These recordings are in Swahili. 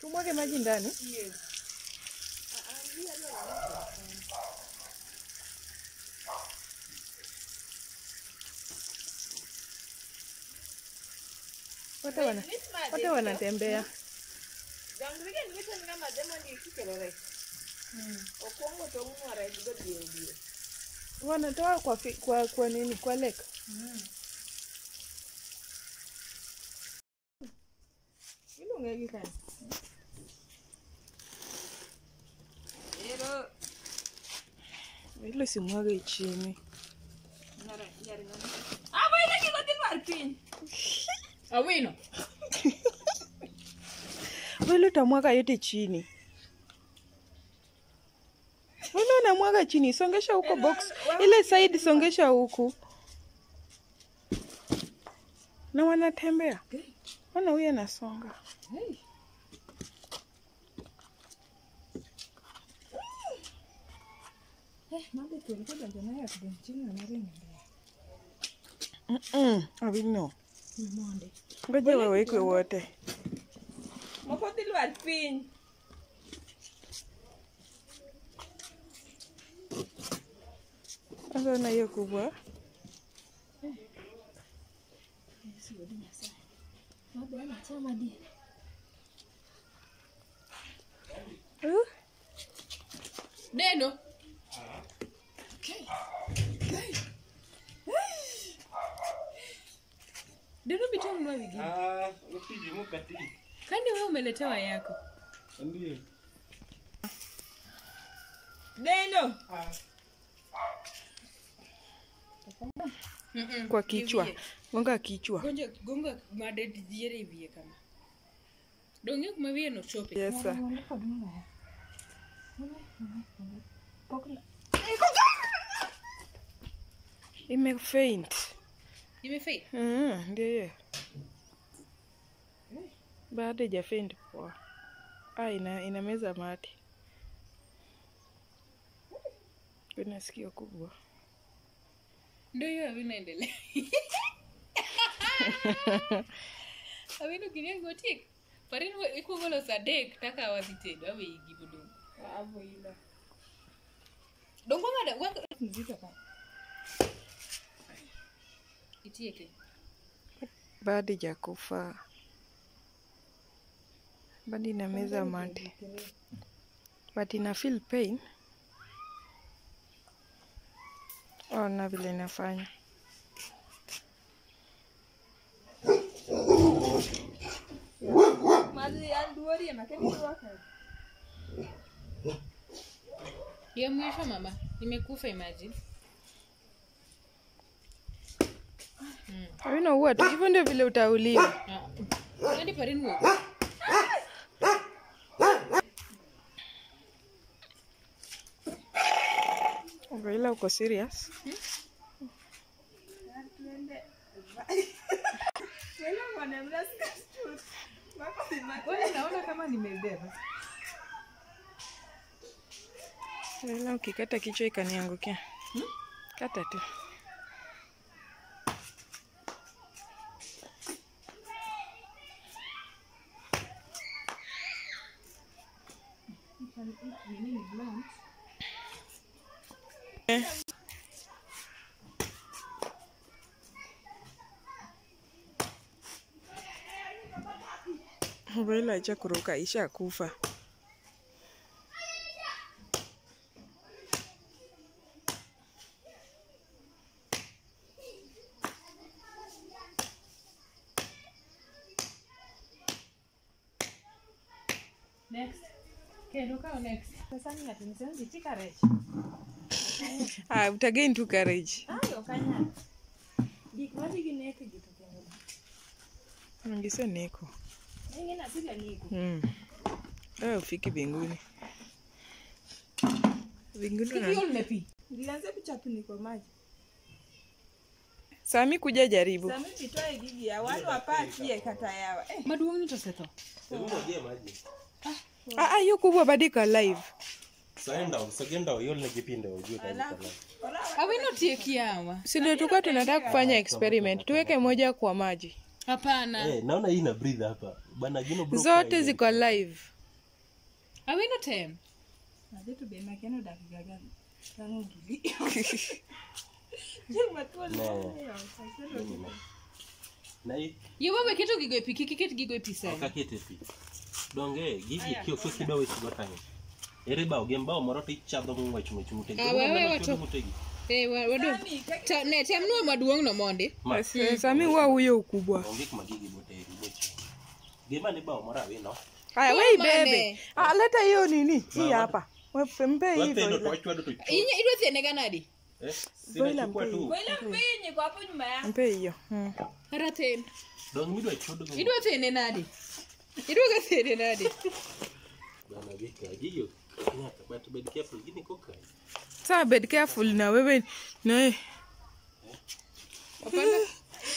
Tumwage maji ndani. Wote wana wote wanatembea. Wanatoa kwa fi, kwa kwa nini? Kwa lake. Iluonge gi kanyo. Ilo simwage chini. Awino. Wilo utamwaga yote chini. Wilo unamwaga chini, songesha huko box. Ile side songesha huku. Na wanatembea. Wana huyu anasonga. Hey. Eh, mambo tulikuwa tunajua kudonchini na mari ndio. Mm. Awino. Monde. Ngoja wawekwe wote. Moko dhi lwar piny. Sasa na hiyo kubwa. Mabe anachama di. Uh, Neno. Neno bitonunua wigi. Ah, upiji mukati. Kani wewe umeletewa yako? Ndio. Neno. kwa kichwa. Gonga kichwa. Gonja gonga made diere wiye kama. Donge kuma wiye no chope. Yes, sir. Imefaint. Imefei. Mm, ndio hiyo. Bado haijafaint poa. Ah, ina inameza mate. Kuna sikio kubwa. Ndio hiyo vinaendelea. Awino kinia gotik. Parin ikuongo loso adek taka wadhi tedo awe igi bodong. Hapo ila. Dongo ngada wako mzito ka. Itieke. Bado haijakufa. Bado inameza mate. But ina feel pain. Ona vile inafanya. Mazi anduori na kemi waka. Ya mwisho mama, imekufa imagine. Awino huwa tu hivyo ndio vile utauliwa. Ah. Hadi parin wo. Ila uko serious? Wewe naona kama nimebeba. Ila ukikata kichwa ikaniangukia. Kata tu. Eh. Mbele acha kuruka isha kufa. Next. Kendo kao next. Sasa ni ati nisenzi tika rech. Ah, utagain tu courage. Ayo kanya. Gik madhi gi nek gi to kendo. Ongise neko. Ingine asila niko. Mm. Wewe ufiki mbinguni. Mbinguni na Kiol ne pi. Nilianza kuchapuni kwa maji. Sami kuja jaribu. Sami nitoe gigi ya wale wapatie kata yawa. Eh, Maduong' ni to setho. Hebu ngojea maji. Ah, ah, hiyo kubwa bado iko live. Saenda, sagenda yole kipinde ujue kama kana. Awino tieki yawa. Si ndio tulikuwa tunataka kufanya experiment. Tuweke moja kwa maji. Hapana. Eh, naona hii ina breathe hapa. Bana Gino bro. Zote ziko live. awino tem Adhi to be makeno dak ga ga gang'o gili. Chieng' mathuon Ne. mang'eyo, sakelo Nini ma? Na i- yo baba keto gigo e pi kik iket gigo e pi ok sana akete pi. Donge gigi kioko kidwa wech go kanyo. Ere bao gi mbao moro tichadho ng'wech ng'wech mutegi. Ah, wewe Ng'wech wato- mutegi. Eh, wa- wadu Ta- ne tem nuo maduong' no mondi Ma, Eh, Sami wa huyo ukubwa. onge kuma gigi boteri bochi. Gima ni bao moro awino. Haya, Wewe wewe mane? bebe. Ah, leta hiyo nini? Hii hapa. Wewe mpe hivyo. Wapendo to hivyo. wachwado to Inya- idwa thiene ga nadi Eh, Boila sinachukua mpe tu. Wele mpinyi kwa hapo nyuma yangu. Mpe hiyo. Mm. kata thin Dong midwa chodo go. idwa thiene nadi idwa ga thiene nadi Bana vika gigo. Nyaka but bed careful gini koka. Sasa bed careful na wewe na Hapana.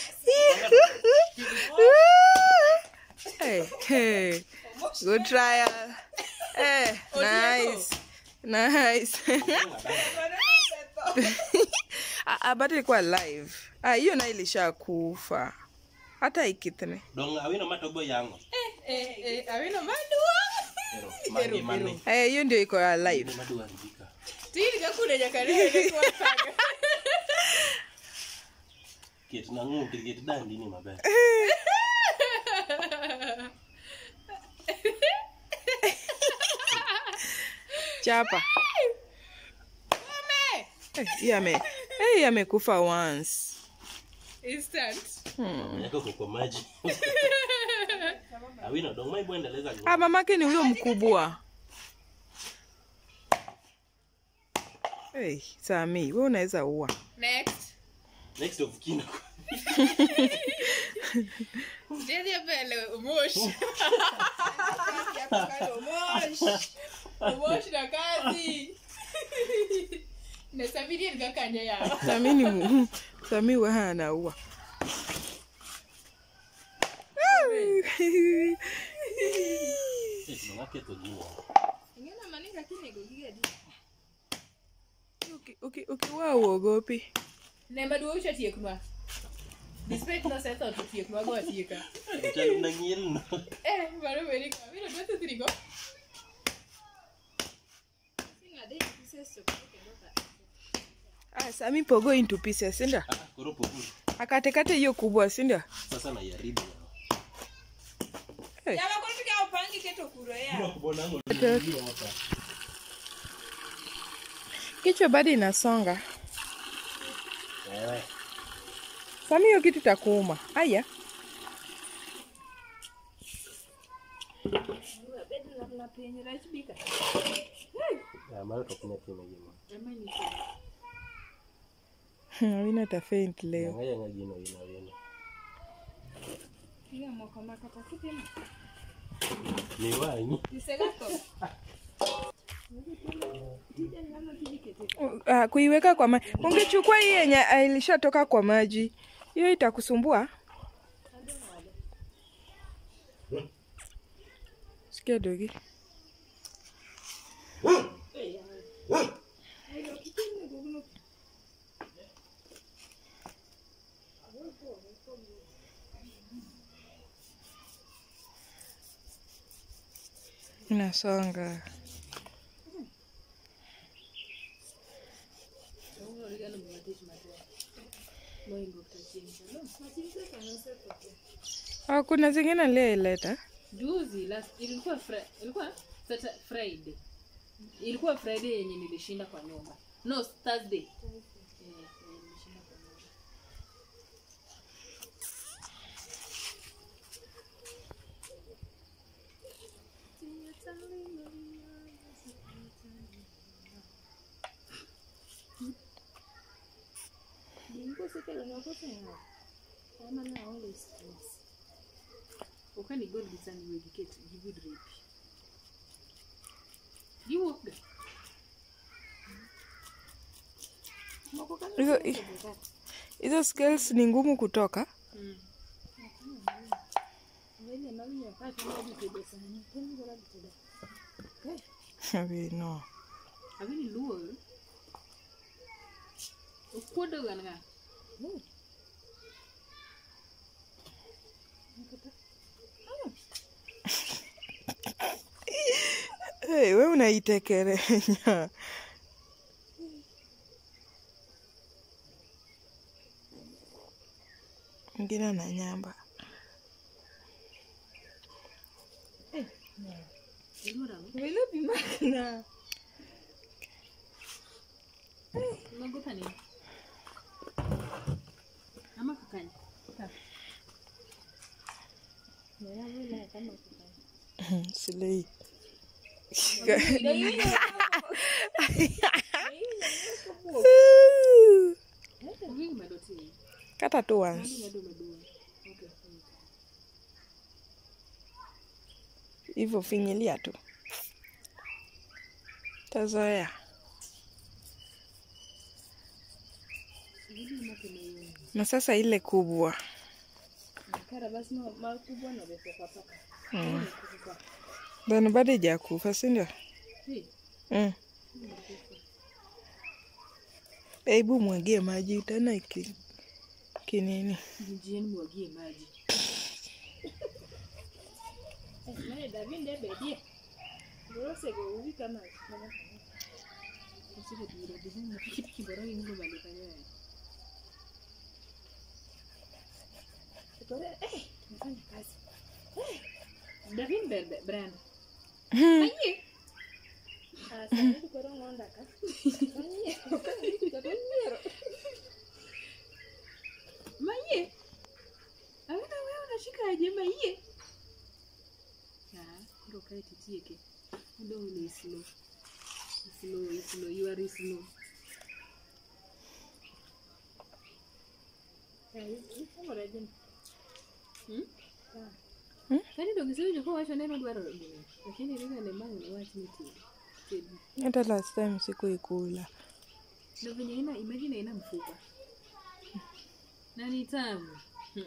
Hey, hey. Good trial. Hey, nice. Nice. Ah, ah, but ilikuwa live. Ah, hiyo na ilishakufa. Hata ikithne. Dong awino matogo yango. Eh, eh, awino maduong' Ero, magi mane. Eh, hiyo ndio iko live. Ni madwa ndika. tin ga kude nyaka nene kwa saga Ket na ng'ute ket dandi ni maber. Chapa. Eh, yame. Eh, yamekufa once. instant Yako kwa maji. Awino dong mai bwendeleza Ah, mamake ni huyo mkubwa. Hey, Sami, wewe unaweza ua. next Next of kin. Jadi mbele umosh. Umosh na kazi. Na sabiri nga kanya ya. Sami ni mu- Sami wewe anaua. Eh, tunaketho gini. Uki- uki- Ukiwa uogopi. Nemba duo ucha tieknwa. Despite no setho to tieknwa go atieka. Chal na ngiel no. Eh, baro beri ka. Mira dwa tutrigo. Ah, Sami pogo into pieces, sinda? Ah, koro poku. Akatekate hiyo kubwa, sinda? Sasa na yaribu. Hey. Jamaa kwa tukia upangi keto kuro ya. Kubona ngo. Kichwa bado inasonga. Eh. Sami hiyo kitu takuuma. Aya. Ya mara tokuna tena gino. Awina ta faint leo. Ngaya nga gino ina wino. Ni wanyi. Uh, kuiweka kwa maji. Ungechukua hii yenye ah, ilishatoka kwa maji. Hiyo itakusumbua. Sikia dogi. Inasonga. Ah, kuna zingine aliyoileta. Juzi last ilikuwa fri, ilikuwa Sata, Friday. Ilikuwa Friday yenye nilishinda kwa nyumba. No, Thursday. Eh, eh, nilishinda kwa nyumba. Okani gol gisani wegi ket gibud repi. Giwuok ga. Hizo hizo scales ni ngumu kutoka. Abi no. Abini luo. Okuodo gan ga. Hey. unaitekerenya ngine na nyamba Welo pi makna. unaogopa nini ama kakanya silei Uvigi madoti hii. kata tu once Hadi bado umedua. Okay. mm. hivyo finyilia tu tazoea Uvigi make na hiyo. na sasa ile kubwa Kara basi ma- makubwa na refu kwa paka. mm. Kukufa. bado bado ijakufa sindio Hii. mm. hebu mwagie maji tena iki kinini Jieni mwagie maji. Naye David ndiye bedie. Rose go uvi kama kama. Usije tuira design na kitu kibora hii ndio bali kanya. Tukore eh nafanya kazi. David bebe brand. Ah sasa tukore ngonda ka. Fanyie. Tukore Maye. Awena wewe unashika aje maye? Ah, ndio kae titieke. Ndio ni slow. Slow, slow, you are slow. Hmm? Hmm? Yaani ndio kisewije kwa wacho neno dwaro gini. Lakini ringa ne mangu ni wach ni tedi. Tedi. hata last time sikuikula Ndio venye ina imagine ina mfupa. Na ni tamu.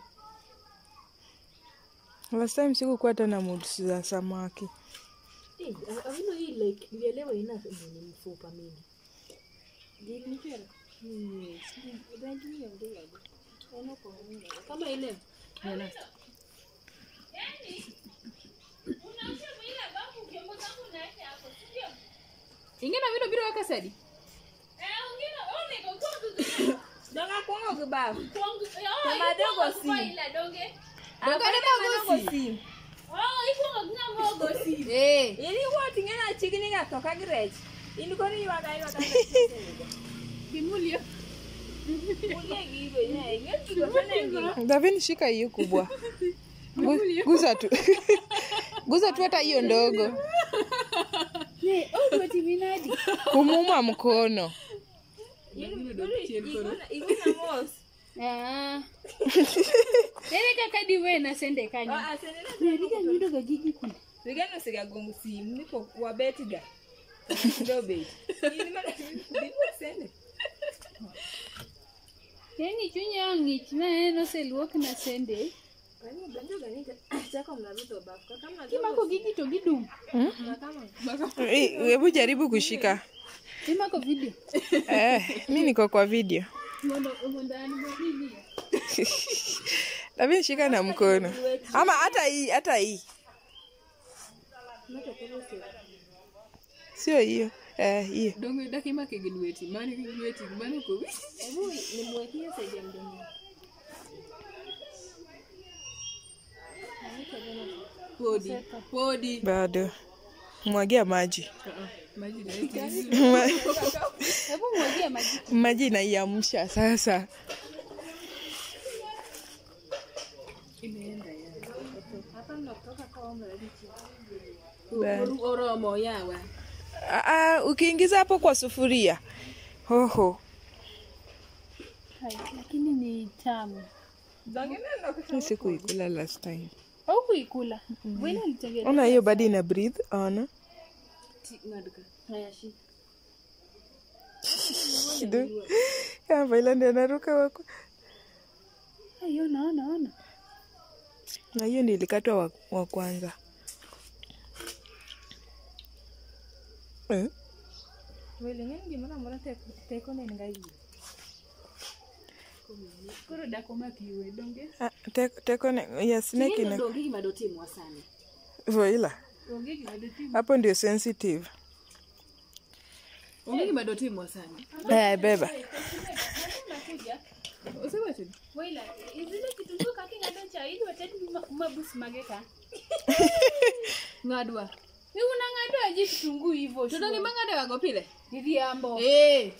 last time sikukuwa tena mood za samaki Eh, avino hii like nilielewa ina ni mfupa mingi. Jiknichero. Yes. Rangi hiyo ndio yaje. Ono kwa nini? Kama ile. Ya last. Ingine vino biro waka sadi. Donga kwongo gibafu. Donge Donga magosi. Eh. Ili woti ngena chigni ga toka grech. In koni yuaga yuaga. Kimulio. Ulie gibe ne. Ngel gibe tena ngi. davini shika hiyo kubwa Gu- guza tu guza tu hata hiyo ndogo Ne, oh woti minadi. kumuma mkono Igona igona mos. ere kaka diwe nasende kanyo Ah senena. rika nyudo ga gigi kuna Vigano siga gongo simu niko wabeti ga. Ndo bet. Ini mana bibo sende. yani chunya ng'ich na en oseluok na sende Kani banjo gani chako mnaruto bafu. Kama kimako gigi to gidum kama Eh, hebu jaribu kushika imako video eh, mi niko kwa video mondo mondo an bonini davini shika na mkono ama hata hii hata hii sio hiyo eh, hiyo Donge daki make gi lweti. Mani gi lweti. Mani ko. Hebu nimwekie saidi ya mdomo. Podi. Podi. bado mwagia maji Ah, Maji direct. Ma- hebu mwagie maji maji inaiamsha sasa Imeenda ya. Hapa mnatoka kwa mradi. Bado. Oromo yawa. Ah, ah, ukiingiza hapo kwa sufuria hoho Hai, lakini ni tamu Dongena ndo mi sikuikula last time au kuikula wena alitengeneza ona hiyo bado ina breathe ona Ti ngadka. haya shika kidogo availandi anaruka wako hiyo naona ona na hiyo ndio ilikatwa wa, wa kwanza eh? Wele ngeni gimana mora teko teko ne ngai. koro dakomaki iwe donge ah, tek- teko ne ya snake Tingendo ina donge gima dotimwa sani. voila onge gima dotim hapo ndio sensitive Onge gima dotimwa sani. Eh, beba. Osewacho ni. Waila, zile kitunguu kaka ing'ado cha idwa ted ma- mabus mage ka. Ng'adwa. Ni unang'ado aje kitunguu hivyo? To donge mang'adewa go pile? Riambo. Eh.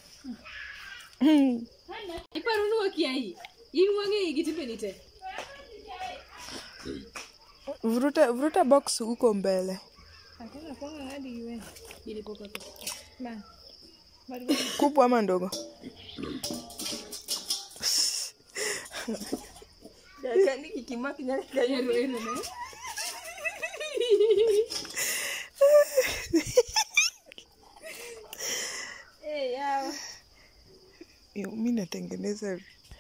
Iparo ni wakia hii. In wang'e gi timbeni te. Vuruta, vuruta box huko mbele. Hakuna kwanga ng'adi giwen. Ilipoka to. Ma. Kubwa ama ndogo? Dakika kikimaki nyaka kanyo. Ero ero ne. Eh, yawa. Yo, Mi natengeneza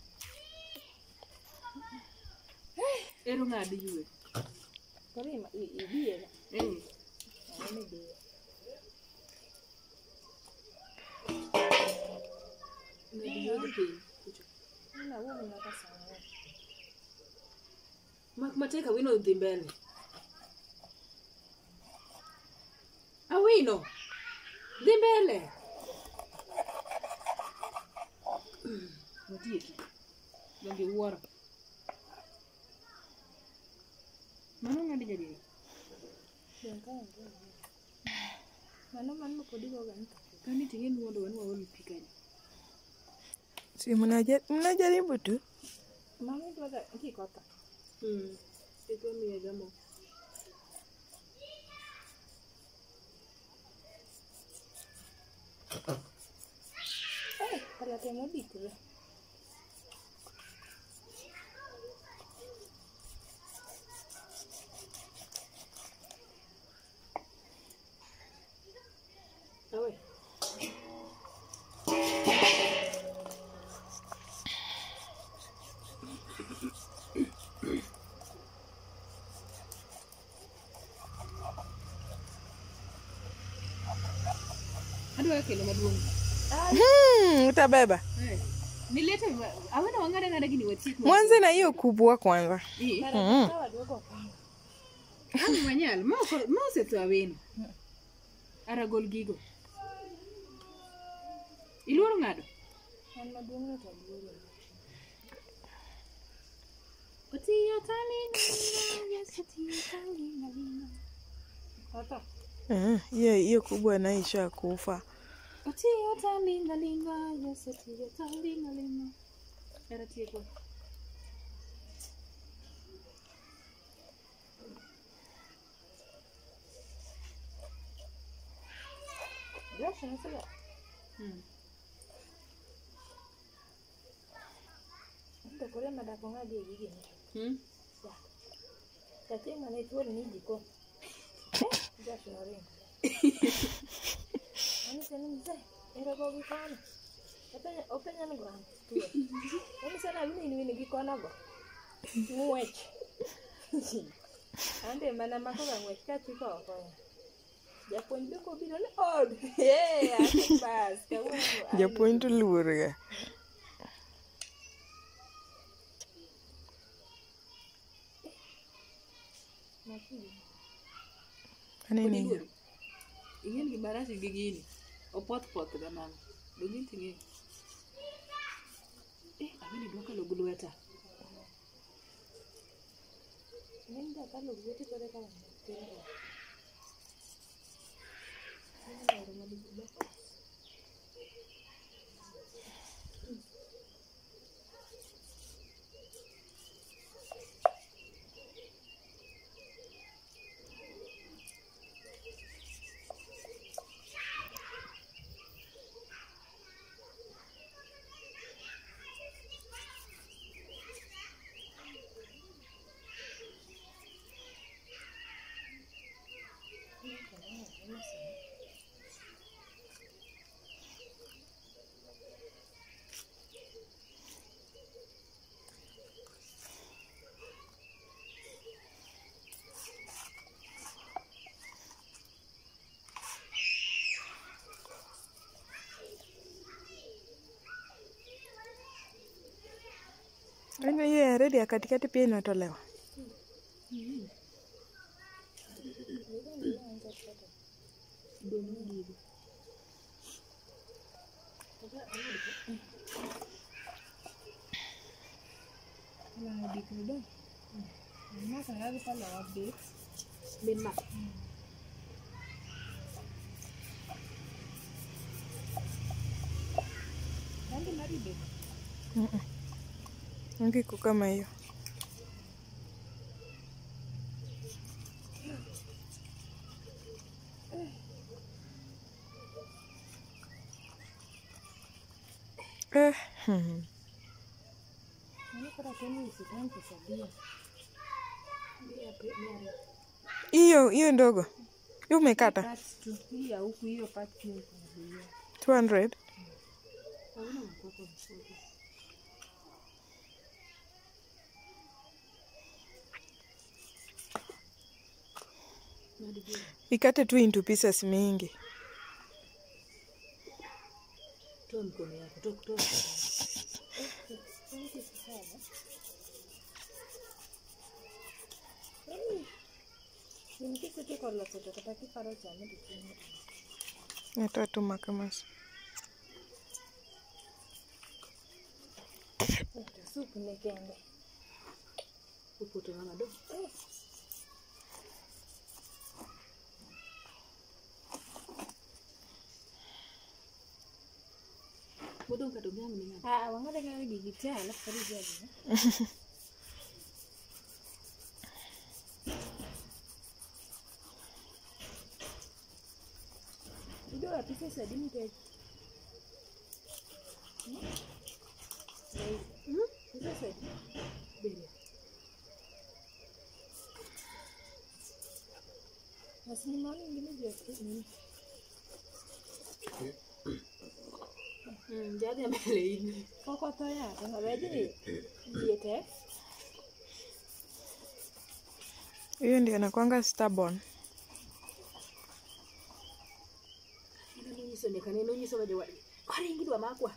Ero ng'ad yue. Kori ma- i- ibiye na. Eh. Ng'ani biye. Ng'ad yue gi piny. Ina wuono nyaka saa ang'wen. Mak matek awino dhi mbele. Awino. Dhi mbele. Watieki. Donge wuoro. Mano ng'adi nyadiel. Dong ka onge yie. Mano mano ma pod igoga ni. Kani ting'e nuondo wan waol pi kanyo. si mnaja- mnajaribu tu. Mama idwaga kikotho. Mm. Iko miye gamo. Eh, alate modikre. Awe. Adwa kelo maduong'. Hmm, utabeba. Eh. Nilete awena wang'ada ng'ada gini watiek. Mwanze na hiyo kubwa kwanza. Eh. Mm. Kawa duogo kama. Ang manyal, ma oko- ma osetho aweno. Ara gol gigo. Iluoro ng'ado? An maduong' no to duogo. Otiyo talinga yes otiyo talinga linga. Kotho. Eh, hiyo hiyo kubwa nayo ishakufa. Otiyo talinga linga yes otiyo talinga linga. Era tieko. Josh nasema Hmm. ndo kore madako ng'adi e gigi ni. Hmm. Nyathi mane tuor ni jiko. Josh noringo. Anise ni mzee, ero go gi kono. Openya openya ni gwan tuo. Anise na wini wini gi kono go. Ng'wech. Ande mana mako ga ng'wech ka chiko oko. Japuonj be kobiro ni od. Eh, ati bas. kawuono Japuonj to luor ga. Nyathi. Anene. Odiluori. Ing'en gima rach gi gini. Opoth poth kamano. Donge ting'e. Eh, awene dwa kalo gi lweta. Ng'eny ga kalo lweti kore ka tindo. Yaani hiyo ya redi ya katikati pia inatolewa. dikni dong. Enak sekali pala update. Lima. Rangi maride. Rangi iko kama hiyo. Eh, hmm. Ini kora keni usitan kusabia. hiyo hiyo ndogo hiyo umekata Part tu. Hii ya huku hiyo part pia ikuzuia. 200 Hauna makwapa msoto. ikate tu into pieces mingi Toa mkono yako, toa toa. Nimkisi tu kwa losoto kata kiparo cha mtu chini. natoa tu makamas Supu ni kende. Upoto mama do. Bodong kadong yang mendingan. Ah, wangada kali gigitia alafu kali jadi. Ido apise sadi mte. Hmm? Itu sadi. Beri. Masih mau ingin aja ini. Hmm, jadi yang mbele ini. Kok ya? Enggak aja nih. Diet ya. hiyo ndio anakwanga stubborn Ino nunyiso nekane nunyiso baje wa. Kari ingi dwa makwa.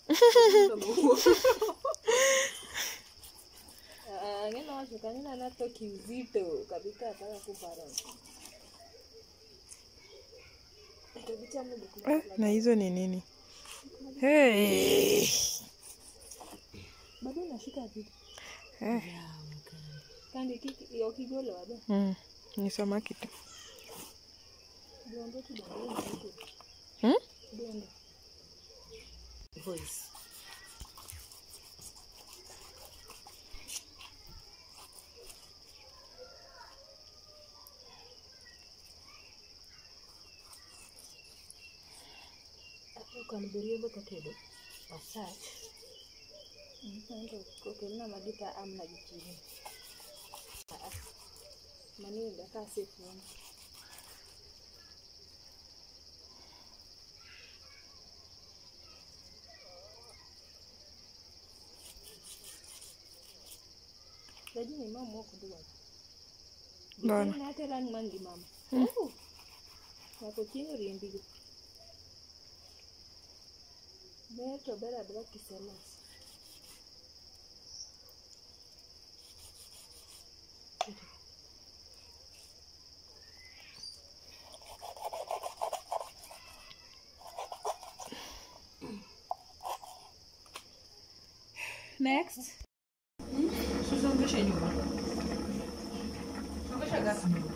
Ah, ngeno wacho kanina nato kiuzito kabisa ataka kupara. Kabisa mungu eh, na hizo ni nini hey. bado nashika vitu eh. kandi kiki okigolo wado mm. ni samaki tu dondo tu dondo vitu hmm? dondo Voice. Kan beriyo ka tedo. Asach. ndio kokelina madita amna gichini manienda kasefuni lakini mama wako ndio Mbona? na hata rangi mangi mama Oh. wako chini riembigo beto bera dwa kiselos Next. Usisongeshe nyuma. Songesha gasi nyuma.